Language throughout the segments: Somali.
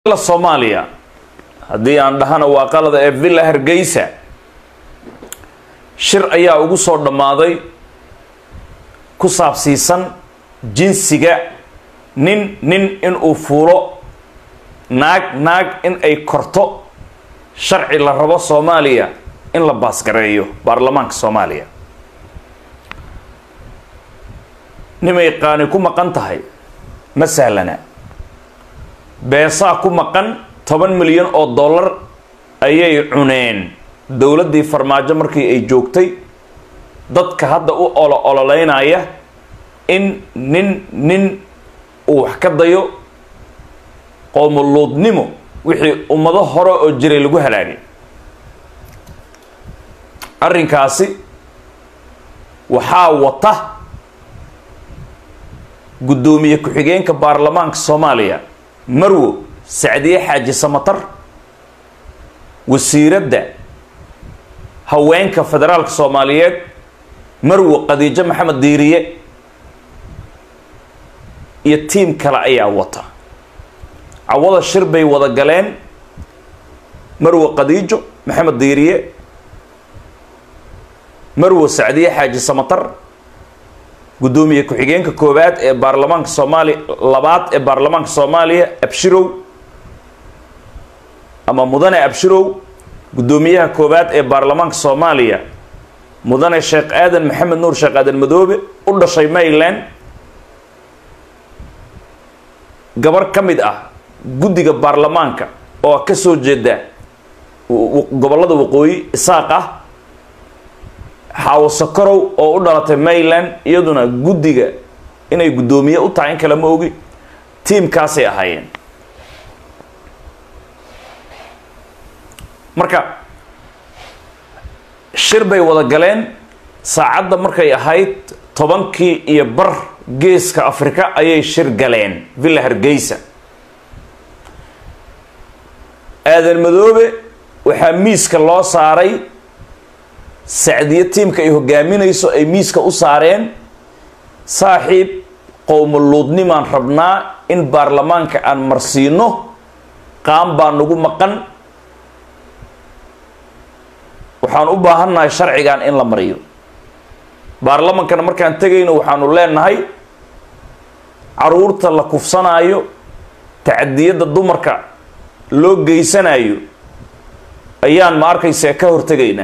soomaaliya haddii aan dhahana waa qalada ee villa hargeysa shir ayaa ugu soo dhammaaday ku saabsiisan jinsiga nin nin inuu fuulo naag naag in ay korto sharci la rabo soomaaliya in la baasgareeyo baarlamaanka soomaaliya nimay qaani ku maqan tahay ma sahlana beesaa ku maqan toban milyan oo dollar ayay cuneen dowladdii farmaajo markii ay joogtay dadka hadda u olo ololeynaya in nin nin uu wax ka dayo qoomuluudnimo wixii ummado hore oo jiray lagu halaagay arrinkaasi waxaa wata guddoomiye ku-xigeenka baarlamaanka soomaaliya marwo sacdiye xaaji samatar wasiiradda haweenka federaalka soomaaliyeed marwo khadiijo maxamed diiriye iyo tiim kale ayaa wata cawada shir bay wada galeen marwo khadiijo maxamed diiriye marwo sacdiye xaaji samatar guddoomiye ku-xigeenka koowaad ee baarlamaanka soomaaliya labaad ee baarlamaanka soomaaliya abshirow ama mudane abshirow guddoomiyaha koowaad ee baarlamaanka soomaaliya mudane sheekh aadan maxamed nuur sheekh aadan madoobe u dhashay mayland gabar ka mid ah guddiga baarlamaanka oo ka soo jeeda gobollada waqooyi isaaq ah xaawo sokorow oo u dhalatay mayland iyaduna guddiga inay guddoomiye u tahay in kale ma ogi tiimkaasay ahaayeen marka shir bay wada galeen saacadda markay ahayd tobankii iyo bar geeska afrika ayay shir galeen villa hargeysa aadan madoobe waxaa miiska loo saaray sacdiye tiimka ay hogaaminayso ay miiska u saareen saaxiib qowmuluudnimaan rabnaa in baarlamaanka aan marsiino qaan baa nagu maqan waxaan u baahannahay sharcigan in la mariyo baarlamankana markaan tegayno waxaanu leenahay caruurta la kufsanaayo tacadiyadda dumarka loo geysanayo ayaan ma arkaysaa ka hortegaynaa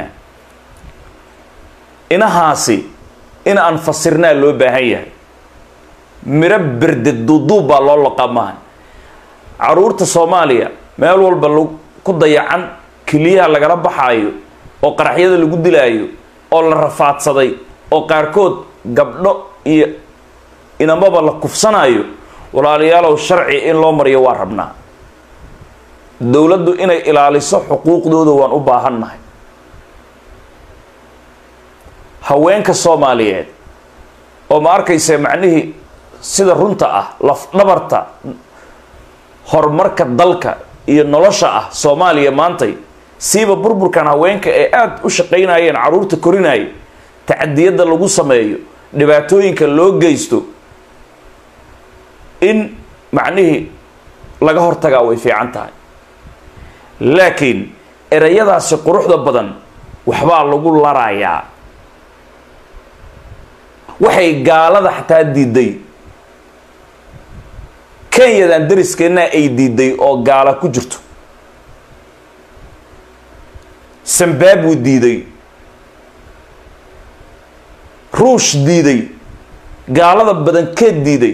inahaasi in aan fasirnaa loo baahan yahay miro berde duuduub baa loo loqaa maaha caruurta soomaaliya meel walba ku dayacan keliyaha lagala baxaayo oo qaraxyada lagu dilaayo oo la rafaadsaday oo qaarkood gabdho iyo inamaba la kufsanaayo walaalayaalow sharci in loo mariyo waa rabnaa dowladdu inay ilaaliso xuquuqdooda waan u baahannahay haweenka soomaaliyeed oo ma arkaysa macnihii sida runta ah lafdhabarta horumarka dalka iyo nolosha ah soomaaliya maantay siiba burburkan haweenka ee aada u shaqaynayeen caruurta korinaya tacadiyadda lagu sameeyo dhibaatooyinka loo geysto in macnihii laga hortagaa way fiican tahay laakiin ereyadaasi quruxda badan waxbaa lagu larayaa waxay gaalada xataa diiday kenyadan dariskeena ay diiday oo gaala ku jirto zimbabwe diiday ruush diiday gaalada badankeed diiday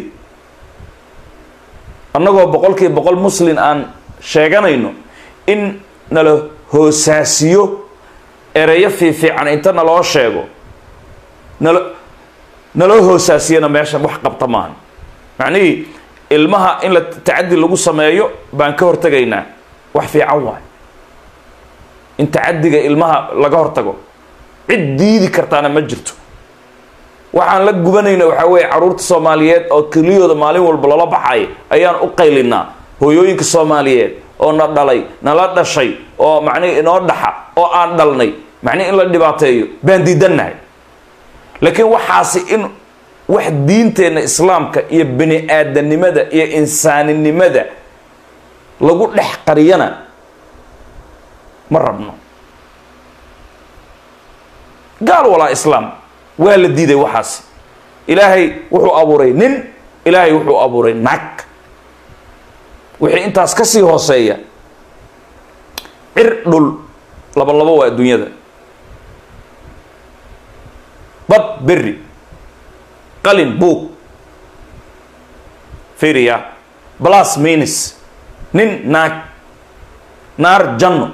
annagoo boqol kiiba boqol muslin aan sheeganayno in nala hoosaasiyo ereyo fiifiican inta naloo sheego nala naloo hoosaasiyana meeshan wax qabta maaha macnihii ilmaha in la tacadi lagu sameeyo baan ka hortegaynaa wax fiican waay in tacadiga ilmaha laga hortago cid diidi kartaana ma jirto waxaan la gubanayna waxaa weeye caruurta soomaaliyeed oo keliyooda maalin walba lala baxay ayaan u qaylinaa hooyooyinka soomaaliyeed oo na dhalay nala dhashay oo macnihi inoo dhaxa oo aan dhalnay macnihi in la dhibaateeyo baan diidannahay laakiin waxaasi in wax diinteenna islaamka iyo bini aadanimada iyo insaaninimada lagu dhex qariyana ma rabno gaal walaa islaam waa la diiday waxaas ilaahay wuxuu abuuray nin ilaahay wuxuu abuuray naag wixii intaas ka sii hooseeya cir dhul laba labo waa adduunyada bad berri qalin buug firiya blas minis nin naag naar janno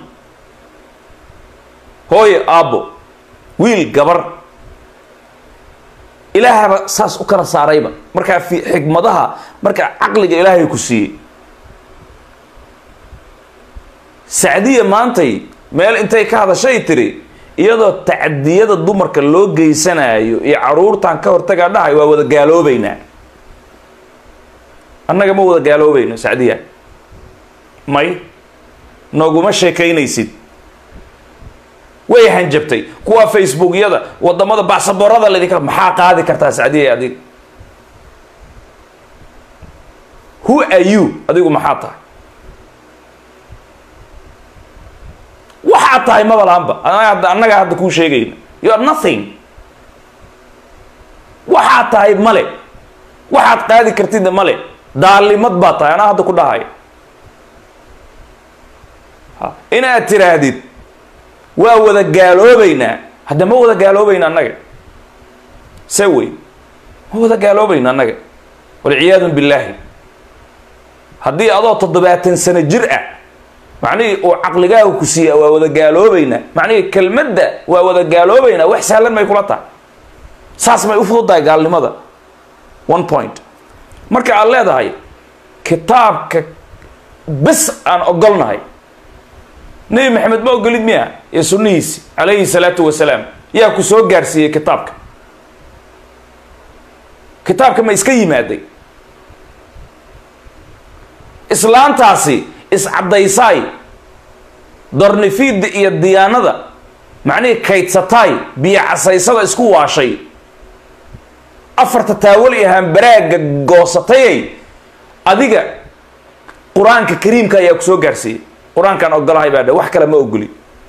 hooye aabbo wiil gabar ilaahaba saas u kala saarayba markaa fi xikmadaha markaa caqliga ilaahay ku siiyey sacdiya maantay meel intay ka hadashay tiri iyadoo tacdiyada dumarka loo geysanayo iyo caruurtan ka hortagaa dhahay waa wada gaaloobeynaa annaga ma wada gaaloobayno sacdiya may nooguma sheekaynaysid way hanjabtay kuwa facebookyada wadamada bacsaboorada laydinka maxaa qaadi kartaa sacdiya adig who are you adigu maxaa tahay waxaad tahay maba lahanba annagaa hadda kuu sheegayna you are nothing waxaad tahay male waxaad qaadi kartidna male daalimad baa tahay anaa hadda ku dhahaya inaad tiraahdid waa wada gaaloobeynaa hadda ma wada gaaloobayna annaga se wey ma wada gaaloobayna annaga walciyaadu billaahi haddii adoo toddobaatan sano jir ah macnihii uu caqligaaga ku siiya waa wada gaaloobeynaa macnihii kelmadda waa wada gaaloobeynaa wax sahlan may kula tahay saas may u fududahay gaalnimada one point marka aad leedahay kitaabka bes aan ogolnahay nebi maxamed ma ogolid miya iyo sunnihiisi calayhi salaatu wasalaam yaa ku soo gaarsiiyey kitaabka kitaabka ma iska yimaaday islaantaasi iscaddaysaay dornifiidda iyo diyaanada macnihii kaydsataay biyo casaysada isku waashay afarta taawal iyo hambaraagga goosatayay adiga qur-aanka kariimka ayaa ku soo gaarsiiyey qur-aankaan ogolahay baa dhe wax kale ma ogoli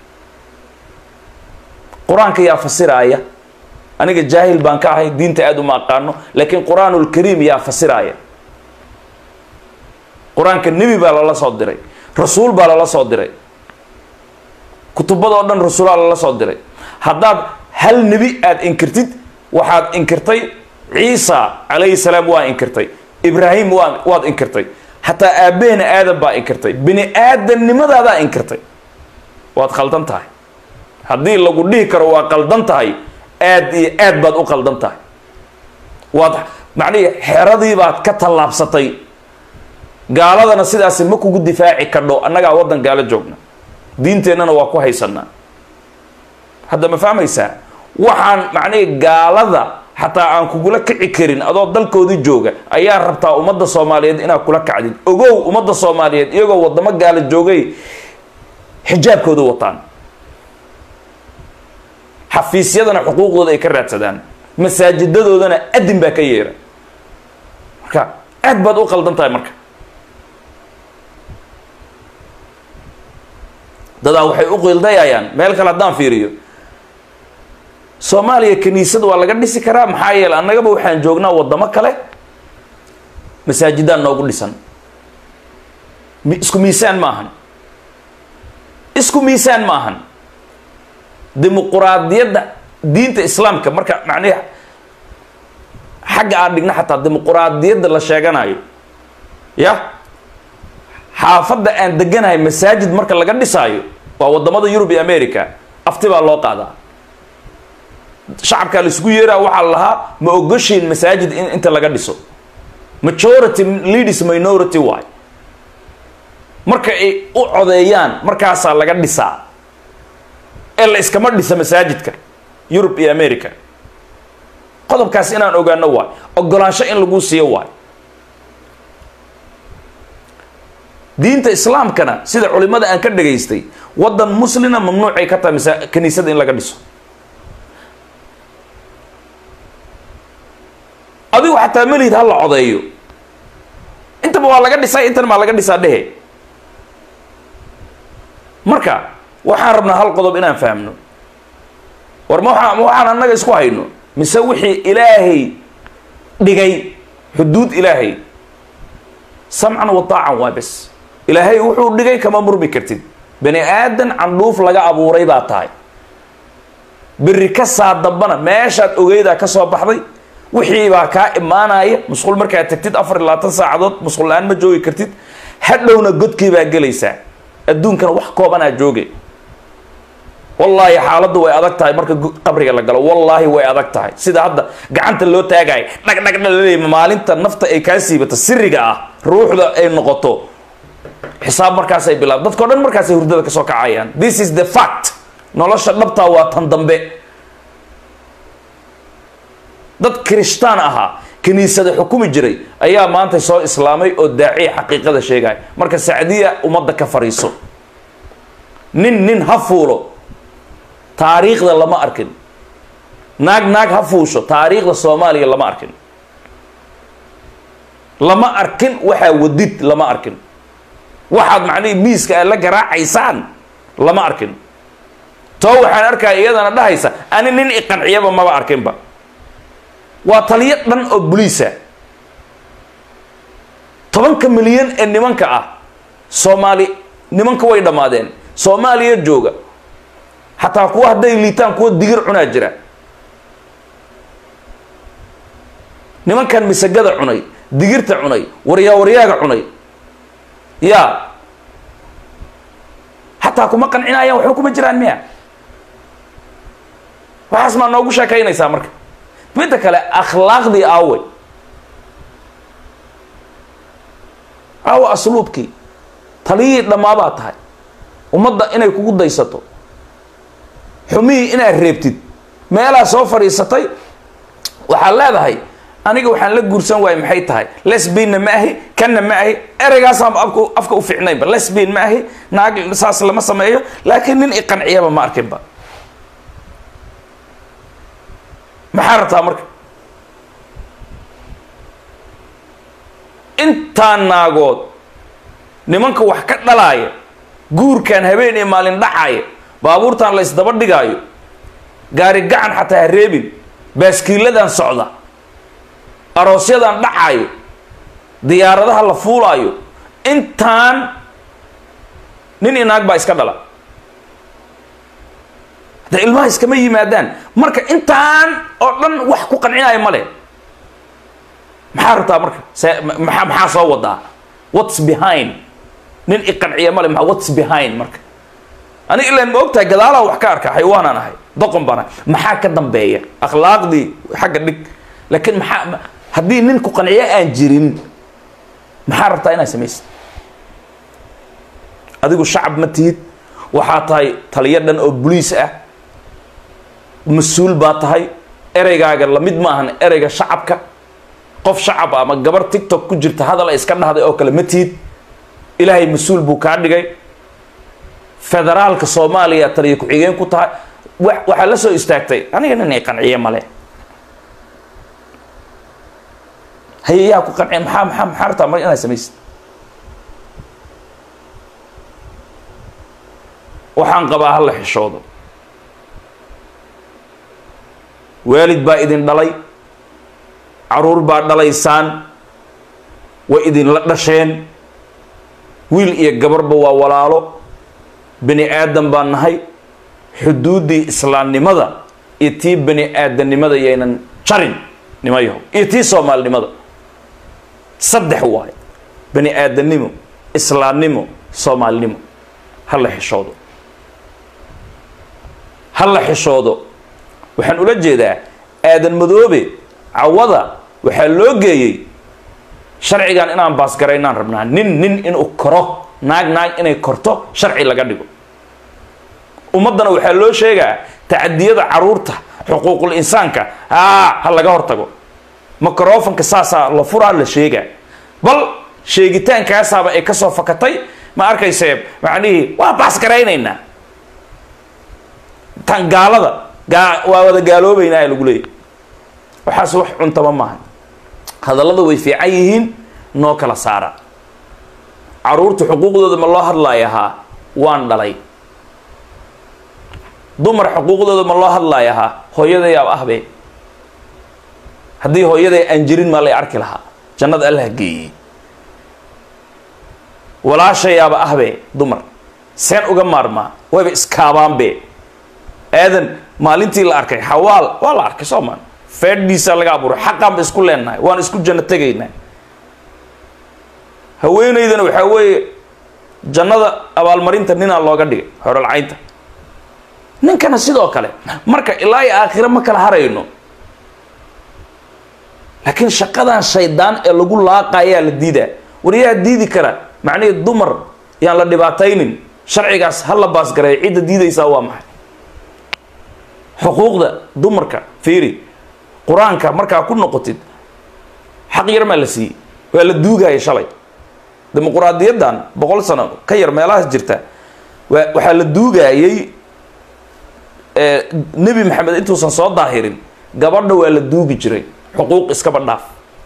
qur-aanka yaa fasiraaya aniga jaahil baan ka ahay diinta aada uma aqaano laakiin qur-aanulkariim yaa fasiraaya qur-aanka nebi baa lala soo diray rasuul baa lala soo diray kutubadoo dhan rasuulaa lala soo diray haddaad hal nebi aada inkirtid waxaad inkirtay ciisa calayhi salaam waa inkirtay ibraahim waa waad inkirtay xataa aabbeena aadan baa inkirtay bini aadamnimadaadaa inkirtay waad khaldan tahay haddii lagu dhihi karo waa qaldan tahay aad iyo aad baad u qaldan tahay waad macnihi xeradii baad ka tallaabsatay gaaladana sidaasi ma kugu difaaci kadho annagaa waddan gaalo joogna diinteennana waa ku haysanaa hadda ma fahmaysaa waxaan macnihi gaalada xataa aan kugula kici karin adoo dalkoodii jooga ayaa rabtaa ummadda soomaaliyeed inaad kula kacdid ogow ummadda soomaaliyeed iyagoo wadamo gaala joogay xijaabkooda wataan xafiisyadana xuquuqdooda ay ka raadsadaan masaajidadoodana adin baa ka yeera marka aad baad u qaldan tahay marka dadaa waxay u qildayayaan meel kale haddaan fiiriyo soomaaliya kiniisad waa laga dhisi karaa maxaa yeele annagaba waxaan joognaa waddamo kale masaajidaan noogu dhisan isku miisaan ma ahan isku miisaan ma ahan dimuquraadiyadda diinta islaamka marka macnihi xagga aan dhigna xataa dimuquraadiyadda la sheeganayo ya xaafadda aan deganahay masaajid marka laga dhisaayo waa waddamada yurub iyo america afti baa loo qaadaa shacabkaa laisugu yeeraa waxaa la lahaa ma ogoshiin masaajid in inta laga dhiso majority leaders minority waay marka ay u codeeyaan markaasaa laga dhisaa ee la iskama dhisa masaajidka yurub iyo america qodobkaas inaan ogaano waay ogolaansho in lagu siiyo waay diinta islaamkana sida culimada aan ka dhagaystay waddan muslina mamnuucay ka tahay masa kaniisada in laga dhiso adigu xataa melihid ha la codeeyo intaba waa laga dhisay intana maa laga dhisaa dhehe marka waxaan rabnaa hal qodob inaan fahmno war ma waaa ma waxaan annaga isku hayno mise wixii ilaahay dhigay xuduud ilaahay samcan wa taacan waa bes ilaahay wuxuu dhigay kama murmi kartid bani aadan candhuuf laga abuuray baa tahay berri ka saa dambana meeshaad ogeydaa ka soo baxday wixii baa kaa imaanaya musqul markaad tagtid afar iyo labaatan saacadood musqul la-aan ma joogi kartid hadhowna godkii baa gelaysaa adduunkana wax koobanaa jooge wallaahi xaaladdu way adag tahay marka qabriga la galo wallaahi way adag tahay sida hadda gacanta loo taagayo dhag dhag dhalaleey maalinta nafta ay kaa siibato siriga ah ruuxda ay noqoto xisaab markaasay bilaab dadkao dhan markaasay hurdada kasoo kacayaan this is the fact nolosha dhabtaa waa tan dambe dad kirishtaan ahaa kiniisada xukumi jiray ayaa maanta soo islaamay oo daaciya xaqiiqada sheegaya marka sacdiya ummadda ka fariiso nin nin ha fuulo taariikhda lama arkin naag naag ha fuusho taariikhda soomaaliya lama arkin lama arkin waxaa wadid lama arkin waxaad macnihii miiska aad la garaacaysaan lama arkin too waxaan arkaya iyadana dhahaysa ani nin iqanciyaba maba arkinba waa taliyo dhan oo boliisa tobanka milyan ee nimanka ah soomaali nimanka way dhammaadeen soomaaliya jooga xataa kuwa hadday liitaan kuwa digir cunaa jira nimankan misagada cunay digirta cunay waryaa waryaaga cunay ya xataa kuma qancinayaan waxba kuma jiraan miya waxaas maa noogu sheekaynaysaa marka midda kale akhlaaqdii aawe aawe asluubkii taliyihii dhammaabaa tahay ummadda inay kugu daysato xumihii inaad reebtid meelaa soo fadhiisatay waxaad leedahay aniga waxaan la guursan waayay maxay tahay lesbianna ma ahi kanna ma ahi ereygaasaan afka afka u fiicnaynba lesbian ma ahi naag saas lama sameeyo laakiin nin iqanciyaba ma arkinba maxaa rabtaa marka intaan naagood nimanka wax ka dhalaaya guurkan habeen iyo maalin dhacaaya baabuurtan la ysdaba dhigaayo gaari gacan xataa ha reebin baaskiiladan socda aroosyadan dhacaayo diyaaradaha la fuulaayo intaan nin iyo naag baa iska dhala de ilmaha iskama yimaadaan marka intaan oo dhan wax ku qancinaya male maxaa rabtaa marka se maa maxaa soo wadaa whats behind nin iqanciya male maa whats behind marka aniga ilaan ma ogtahay gadaalaa wax ka arka xayawaanaan ahay doqon baan ahay maxaa ka dambeeya akhlaaqdii xagga dhig laakiin maxaa haddii nin ku qanciyo aan jirin maxaa rabtaa inaad samaysid adigu shacab ma tihid waxaa tahay taliyo dhan oo boliis ah mas-uul baa tahay ereygaaga lamid maahan ereyga shacabka qof shacab ama gabar tictok ku jirta hadal ay iska dhahday oo kale ma tihid ilaahay mas-uul buu kaa dhigay federaalka soomaaliya taliyo ku-xigeen ku tahay waxaa la soo istaagtay aniga nin ay qanciye male haye yaa ku qanciya maxaa maxaa maxaa rabtaa mar inaad samaysid waxaan qabaa hala xishoodo waalid baa idin dhalay caruur baa dhalaysaan way idinla dhasheen wiil iyo gabarba waa walaalo bani aadan baa nahay xuduuddii islaamnimada iyo tii bani aadamnimada yaynan jarin nimayaho iyo tii soomaalinimada saddex waayo bani aadamnimo islaamnimo soomaalinimo ha la xishoodo ha la xishoodo waxaan ula jeedaa aadan madoobe cawada waxaa loo geeyey sharcigan inaan baasgaraynaan rabnaa nin nin inuu koro naag naag inay korto sharci laga dhigo ummaddana waxaa loo sheegaa tacadiyada caruurta xuquuqul insaanka haa ha laga hortago microfonka saasaa la furaa la sheegaa bal sheegitaankaasaaba ay kasoo fakatay ma arkaysee macnihii waa baasgaraynaynaa tan gaalada gaa waa wada gaaloobeynaa lagu leeyay waxaas wax cuntaba maaha hadallada way fiican yihiin noo kala saara caruurta xuquuqdooda ma loo hadlaaya haa waan dhalay dumar xuquuqdooda ma loo hadlaaya ha hooyadayaab ahbe haddii hooyaday aan jirin maa lay arki lahaa jannada allah geeyey walaashayaaba ahbe dumar seen uga maarmaa wayba iskaabaanbe aadan maalintii la arkay xawaal waa la arkay soo maan feedhiisaa laga abuuray xaqaan ba isku leenahay waan isku janno tegaynaa haweenaydana waxaa weeye jannada abaalmarinta ninaa looga dhigay horolcaynta ninkana sidoo kale marka ilaa iyo aakhire ma kala harayno laakiin shaqadan shaydaan ee lagu laaqayaa la diidaa war yaa diidi kara macnihii dumar yaan la dhibaataynin sharcigaas ha la baasgareeyo cidda diidaysaa waa maxay xuquuqda dumarka fiiri qur-aanka markaa ku noqotid xaq yar maa la siiyey waa la duugaya shalay dimuquraadiyaddan boqol sano ka yar meelahaas jirta waa waxaa la duugayey nebi maxamed intuusan soo daahirin gabadha waa la duugi jiray xuquuq iskaba dhaaf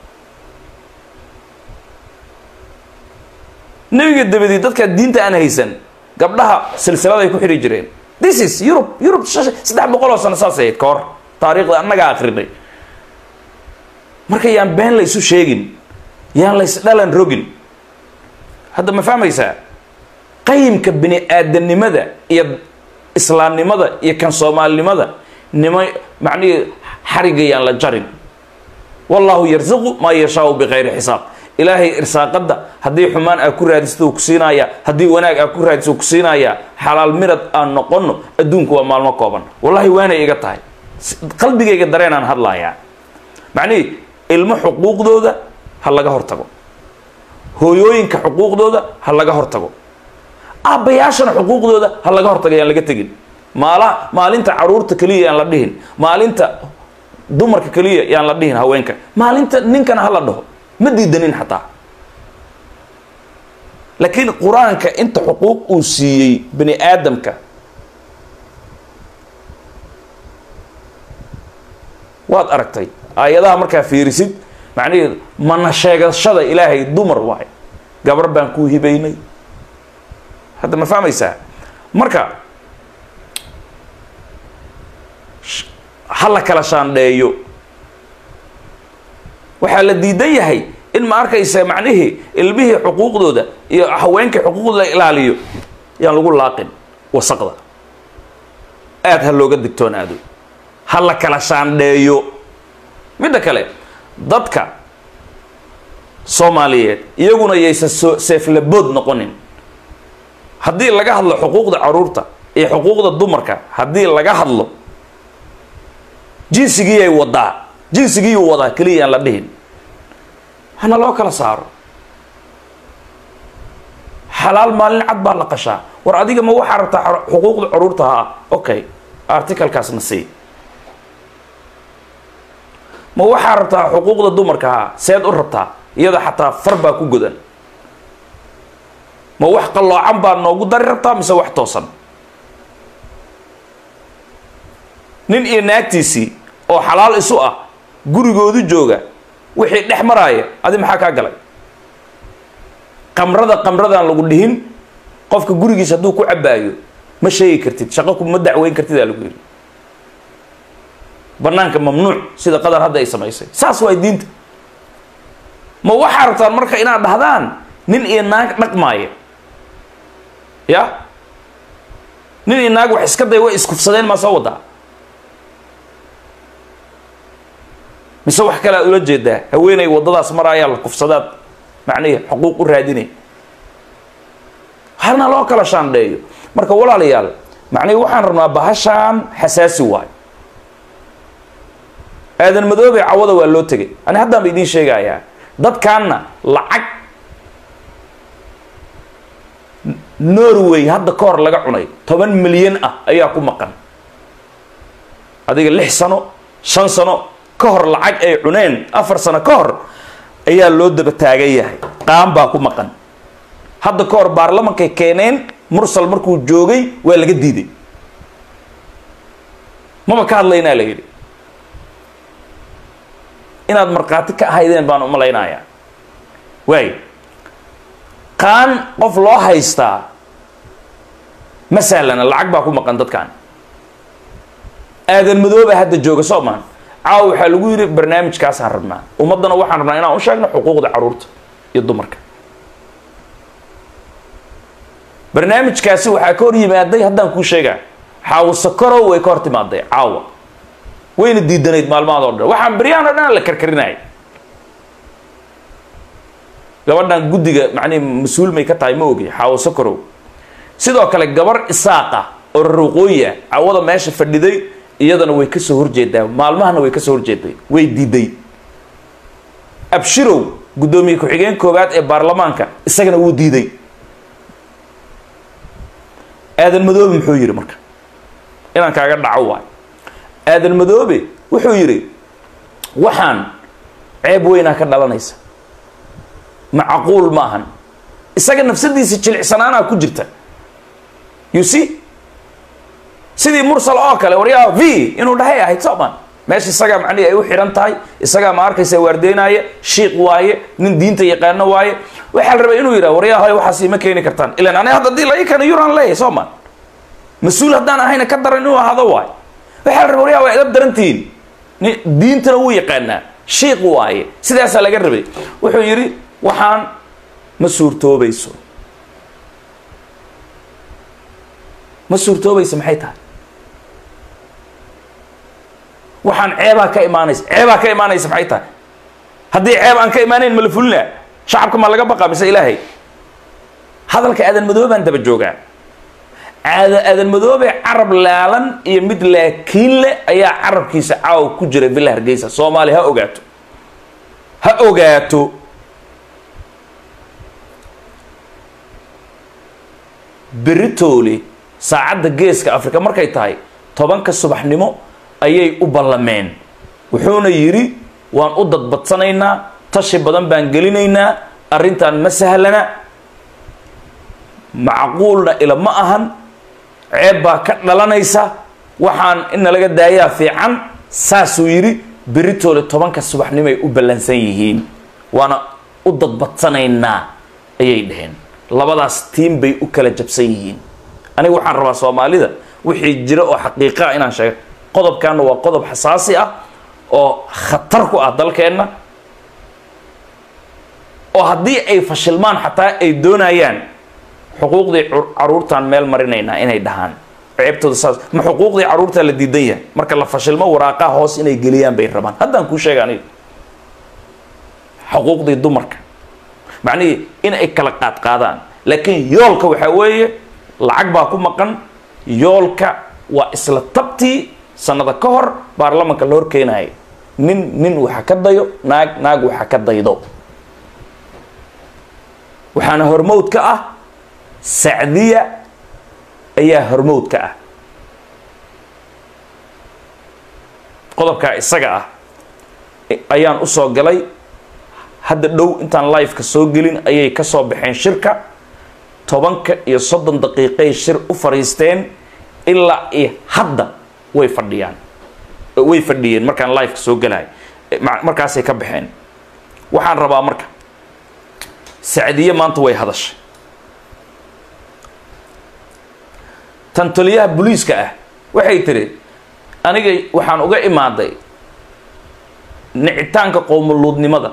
nebiga dabadii dadka diinta aan haysan gabdhaha silsiladay ku xidhi jireen this is europe europe saddex boqol oo sano saas ahayd ka hor taariikhda annagaa akrinay marka yaan been la isu sheegin yaan la isdhalan rogin hadda ma fahmaysaa qayimka bini aadanimada iyo islaamnimada iyo kan soomaalinimada nima macnihii xariga yaan la jarin wallahu yarziqu maa yashaau bikayri xisaab ilaahay irsaaqada haddii xumaan aa ku raadisto ku siinaya haddii wanaag aa ku raadisto ku siinaya xalaal mirad aan noqono adduunku waa maalmo kooban wallahi waanay iga tahay qalbigayga dareenaan hadlayaa macnihii ilmo xuquuqdooda ha laga hortago hooyooyinka xuquuqdooda ha laga hortago aabbayaashana xuquuqdooda ha laga hortago yaan laga tegin maala maalinta caruurta keliya yaan la dhihin maalinta dumarka keliya yaan la dhihin haweenka maalinta ninkana ha la dhaho ma diidanin xataa laakiin qur-aanka inta xuquuq uu siiyey bani aadamka waad aragtay aayadaha markaa fiirisid macnaheedu mana sheegashada ilaahay dumar waay gabar baan kuu hibaynay hadda ma fahmaysaa marka ha la kala shaandheeyo waxaa la diidan yahay in ma arkaysa macnihii ilmihii xuquuqdooda iyo haweenkii xuquuqdooda la ilaaliyo yaan lagu laaqin wasaqda aada ha looga digtoonaado ha la kala shaandheeyo midda kale dadka soomaaliyeed iyaguna yaysan soo seeflabood noqonin haddii laga hadlo xuquuqda caruurta iyo xuquuqda dumarka haddii laga hadlo jinsigiyay wadaa jinsigiyuu wadaa keliya aan la dhihin hana loo kala saaro xalaal maalin cad baa la qashaa war adiga ma waxaa rabtaa xuquuqda caruurta haa okay articalkaasna sii ma waxaa rabtaa xuquuqda dumarka haa seed u rabtaa iyada xataa far baa ku godan ma wax qalloocan baad noogu dari rabtaa mise wax toosan nin iyo naagtiisii oo xalaal isu ah gurigoodu jooga wixii dhex maraaya adi maxaa kaa galay qamrada qamradaan lagu dhihin qofka gurigiisa hadduu ku cabaayo ma sheegi kartid shaqo kuma dacweyn kartid aa lagu yidhi banaanka mamnuuc sida qadar hadda ay samaysay saas waay diinta ma waxaa rabtaan marka inaad dhahdaan nin iyo naag dhaqmaaya ya nin iyo naag wax iska day way iskufsadeen maa soo wadaa mise wax kale aad ula jeedaa haweenay waddadaas maraayaa la kufsadaad macnihi xuquuq u raadinay halna loo kala shaandheeyo marka walaalayaal macnihi waxaan rabnaa bahashaan xasaasi waayo aadan madoobe cawada waa loo tegay ani haddaan ba idiin sheegayaa dadkaanna lacag norway hadda ka hor laga cunay toban milyan ah ayaa ku maqan adiga lix sano shan sano ka hor lacag ay cuneen afar sano ka hor ayaa loo daba taagan yahay qaan baa ku maqan hadda ka hor baarlamankay keeneen mursal markuu joogay waa laga diiday maba ka hadlaynaa la yidhi inaad markhaati ka ahaydeen baan umalaynayaa waay qaan qof loo haystaa ma sahlana lacag baa ku maqan dadkan aadan madooba hadda jooga soo maan caawa waxaa lagu yidhi barnaamijkaasaan rabnaa ummaddana waxaan rabnaa inaan u sheegno xuquuqda caruurta iyo dumarka barnaamijkaasi waxaa ka hor yimaaday haddaan kuu sheegaa xaawo sakorow way ka hor timaaday caawa wayna diidanayd maalmahaad oo dhan waxaan beryahan o dhan la karkarinaya gabadhan guddiga macnihi mas-uul may ka tahay ma ogi xaawo sakorow sidoo kale gabar isaaqa oo raruuqooyi ah cawada meesha fadhiday iyadana way kasoo horjeedaa maalmahana way kasoo horjeeday way diiday abshirow guddoomiye ku-xigeen koowaad ee baarlamaanka isagana wuu diiday aadan madoobe muxuu yidhi marka inaan kaaga dhaco waay aadan madoobe wuxuu yidhi waxaan ceeb weynaa ka dhalanaysa macquul ma ahan isaga nafsadiisa jilicsanaanaa ku jirta you see sidii mursal oo kale waryaa v inuu dhahay ahayd sooman meesha isagaa macnihi ay u xidhan tahay isagaa ma arkaysa waardeynaya shiiq waaye nin diinta yaqaano waaye waxaa la rabay inuu yidhaha waryaa hoy waxaas ima keeni kartaan ilan ani hadda dii lai kana yuraan leeyahay sooman mas-uul haddaan ahayna ka daran inuu ahado waayo waxaa la rabay waryaa waa idab darantihiin diintana wuu yaqaanaa shiiq waaye sidaasaa laga rabay wuxuu yidhi waxaan ma suurtoobayso ma suurtoobayso maxay tahay waxaan ceebaa ka imaanaysa ceebaa ka imaanaysa maxay tahay haddii ceeb aan ka imaanayn ma la fulina shacabka ma laga baqa mise ilaahay hadalka aadan madoobaan daba joogaa aada aadan madoobe carab laalan iyo mid laakiin leh ayaa carabkiisa caawa ku jira villa hargeysa soomaali ha ogaato ha ogaato beritoole saacadda geeska afrika markay tahay tobanka subaxnimo ayay u ballameen wuxuuna yidhi waan u dadbadsanaynaa tashi badan baan gelinaynaa arrintan ma sahlana macquulna ila ma ahan ceeb baa ka dhalanaysa waxaan ina laga daayaa fiican saasuu yidhi beritoole tobanka subaxnimoay u ballansan yihiin waana u dadbadsanaynaa ayay dhaheen labadaas tiim bay u kala jabsan yihiin aniga waxaan rabaa soomaalida wixii jira oo xaqiiqaa inaan sheego qodobkaana waa qodob xasaasi ah oo khatar ku ah dalkeenna oo haddii ay fashilmaan xataa ay doonayaan xuquuqdii caruurtaan meel marinaynaa inay dhahaan ceebtooda saas ma xuquuqdii caruurtaa la diidan yahay marka la fashilmo waraaqaha hoos inay geliyaan bay rabaan haddaan kuu sheega aniga xuquuqdii dumarka macnihii in ay kala qaad qaadaan laakiin yoolka waxaa weeye lacag baa ku maqan yoolka waa isla tabtii sanada ka hor baarlamanka la hor keenaya nin nin waxa ka dayo naag naag waxa ka daydo waxaana hormowd ka ah sacdiya ayaa hormowd ka ah qodobkaa isaga ah ayaan usoo galay hadda dhow intaan liveka soo gelin ayay ka soo baxeen shirka tobanka iyo soddon daqiiqay shir u fadhiisteen ilaa iyo hadda way fadhiyaan way fadhiyeen markaan liveka soo gelahay markaasay ka baxeen waxaan rabaa marka sacdiye maanta way hadashay tan taliyaha booliiska ah waxay tiri aniga waxaan uga imaaday nicitaanka qowmuluudnimada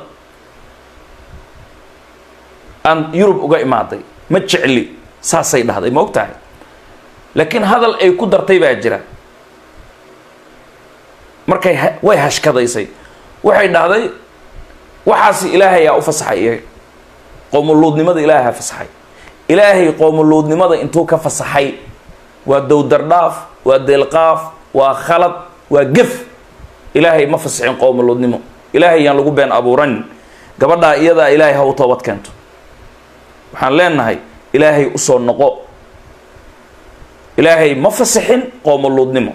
aan yurub uga imaaday ma jecli saasay dhahday ma og tahay laakiin hadal ay ku dartay baa jira markay way hashkadaysay waxay dhahday waxaasi ilaahayaa u fasaxay iyaga qowmuluudnimada ilaaha fasaxay ilaahay qowmuluudnimada intuu ka fasaxay waa dowdardhaaf waa deelqaaf waa khalad waa gef ilaahay ma fasixin qowmuluudnimo ilaahay yaan lagu been abuuranin gabadhaa iyadaa ilaahay ha u toobad keento waxaan leenahay ilaahay usoo noqo ilaahay ma fasixin qoomoluudnimo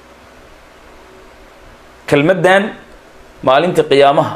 kelmaddan maalintii qiyaamaha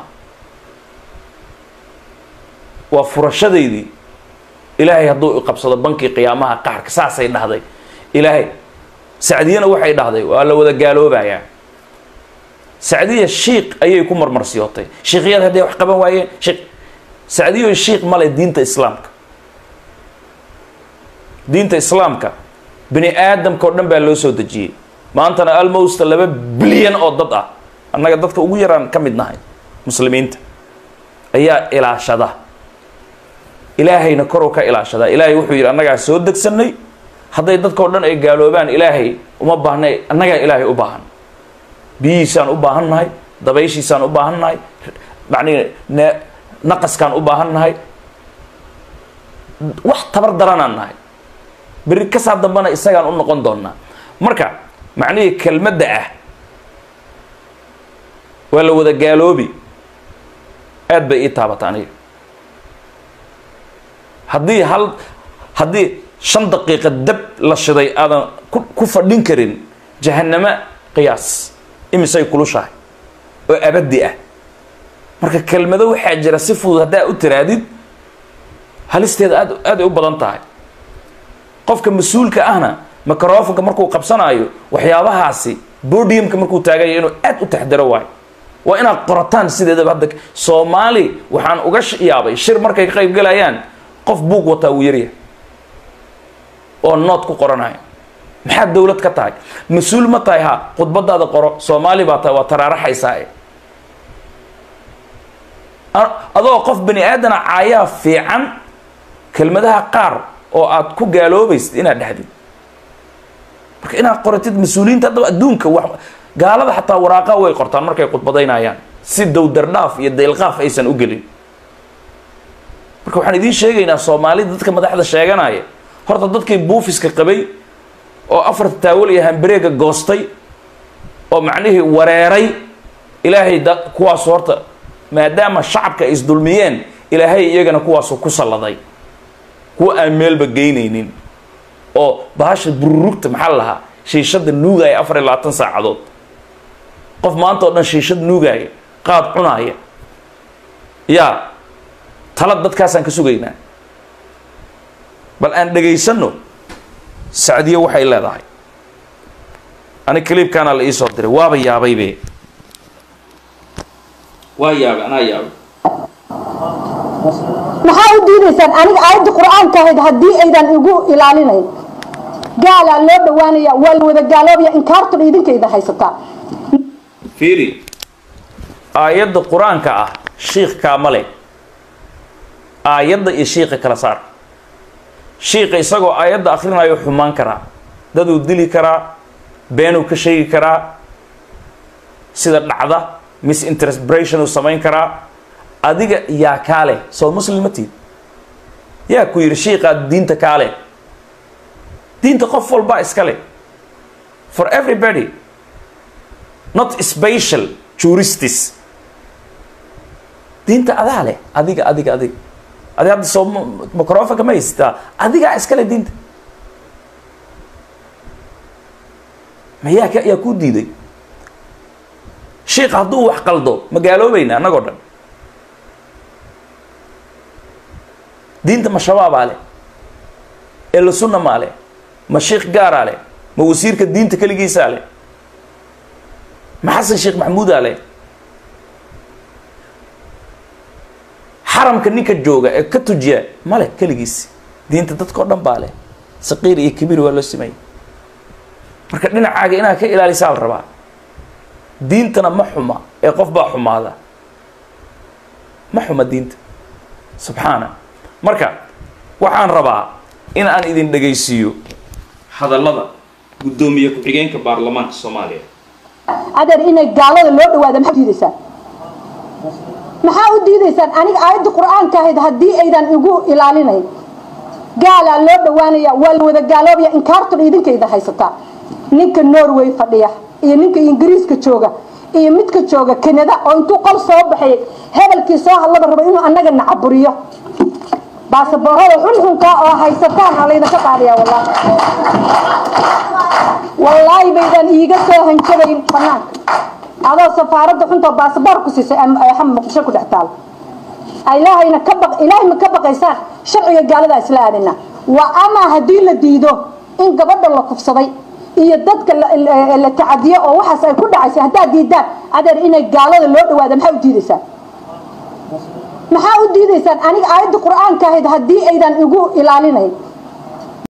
waa furashadaydii ilaahay hadduu iqabsado bankii qiyaamaha qaxarka saasay dhahday ilaahay sacdiyana waxay dhahday waa la wada gaaloobayaa sacdiya shiiq ayay ku marmarsiyootay shiikyada hadday wax qaban waayeen shiiq sacdiyo shiiq male diinta islaamka diinta islaamka bini aadamka o dhan baa loo soo dejiyey maantana almost laba bilyan oo dad ah annaga dadka ugu yaraan ka mid nahay muslimiinta ayaa ilaashada ilaahayna koruu ka ilaashadaa ilaahay wuxuu yidhi annagaa soo degsanay hadday dadkao dhan ay gaaloobaan ilaahay uma baahnay annagaa ilaahay u baahan biyihiisaan u baahan nahay dabayshiisaan u baahan nahay macnihi ne naqaskaan u baahan nahay wax tabar daranaan nahay berri kasaa dambana isagaan u noqon doonaa marka macnihii kelmadda ah waa la wada gaaloobi aad bay ii taabata aniga haddii hal haddii shan daqiiqa dab la shiday aadan ku ku fadhin karin jahanamo qiyaas imisay kulushahay oo abadi ah marka kelmado waxaa jira si fudud haddaa u tiraadid halisteeda aad aad ay u badan tahay qofka mas-uulka ahna microfonka markuu qabsanaayo waxyaabahaasi bodiumka markuu taagayo inuu aad u taxdaro waayo waa inaad qorataan sideedaba hadda soomaali waxaan uga yaabay shir markay ka qayb galayaan qof buug wataa wuu yaryahay oo nood ku qoranayo maxaad dowlad ka tahay mas-uul ma tahay ha khudbadaada qoro soomaali baa tahay waa taraaraxaysaa adoo qof bani aadana caayaa fiican kelmadaha qaar oo aad ku gaaloobaysid inaad dhexdid marka inaad qoratid mas-uuliyiinta haddaba adduunka wax gaalada xataa waraaqa way qortaan markay khudbadaynayaan si dowdardhaaf iyo daylqaaf aysan u gelin marka waxaan idiin sheegaynaa soomaalida dadka madaxda sheeganaya horta dadkii buufiska qabay oo afarta taawal iyo hambareega goostay oo macnihii wareeray ilaahay da kuwaasu horta maadaama shacabka ay isdulmiyeen ilaahay iyagana kuwaasu ku salladay kuwa aan meelba geynaynin oo bahasha bururugta maxaa la lahaa shiishada nuugaya afar iyo labaatan saacadood qof maanta oo dhan shiishad nuugaya qaad cunaaya yaa tala dadkaasaan ka sugaynaa bal aan dhegaysanno sacdiyo waxay leedahay ani clibkaana la iisoo diray waaba yaabaybe waa yaabay anaa yaabay maxaa u diidaysaan aniga aayadda qur-aanka ahayd haddii aydan igu ilaalinayn gaalaa loo dhawaanaya waa la wada gaaloobaya inkaartun idinkayda haysataa fiiri aayadda qur-aanka ah shiikh kaamale aayadda iyo shiika kala saar shiika isagoo aayadda akrinayo xumaan karaa daduu dili karaa beenuu ka sheegi karaa sida dhacda misinterpretation uu samayn karaa adiga yaa kaale soo muslimatid yaa ku yidhi shiiqaa diinta kaale diinta qof walbaa iska leh for everybody not special juristis diinta adaa leh adiga adiga adiga adi hadda soo microfonka ma haysataa adigaa iska leh diinta ma yaa ka yaa kuu diiday shiik hadduu wax qaldo ma gaaloobayna annagoo dhan diinta ma shabaabaa leh eela sunna maa leh ma shiikh gaaraa leh ma wasiirka diinta keligiisaa leh ma xasan sheekh maxamuudaa leh xaramka ninka jooga ee ka tujiya ma leh keligiis diinta dadkao dhan baa leh saqiir iyo kabiir waa loo sameeyey marka dhinacaaga inaad ka ilaalisaa la rabaa diintana ma xuma ee qof baa xumaada ma xuma diinta subxaana marka waxaan rabaa in aan idin dhegaysiiyo hadallada guddoomiye ku-xigeenka baarlamaanka soomaaliya adeer inay gaalada loo dhawaada maxaa u diidaysaan maxaa u diidaysaan aniga aayadda qur-aanka ahayd haddii aydan igu ilaalinayn gaalaa loo dhawaanaya waa la wada gaaloobaya inkaartun idinkayda haysataa ninka norway fadhiya iyo ninka ingiriiska jooga iyo midka jooga kanada oo intuu qol soo baxay hebelkii soo hadlaba rabo inuu annaga nacaburiyo baasaboorada xunxunkaa oo haysataan aa laydinka qaadaya wallaahi wallaahi baydan iiga soo hanjabayn banaanka adoo safaaradda xunta baasaboor ku siisay xam muqdisho ku dhex taal ilaahayna ka baq ilaahay ma ka baqaysaan sharciga gaaladaa isla aadina waa amaa haddii la diido in gabadha la kufsaday iyo dadka la tacadiyo oo waxaas ay ku dhacaysay haddaad diidaan adeer inay gaalada loo dhawaada maxaa u diidaysaan maxaa u diidaysaan aniga aayadda qur-aanka ahayd haddii aydan igu ilaalinayn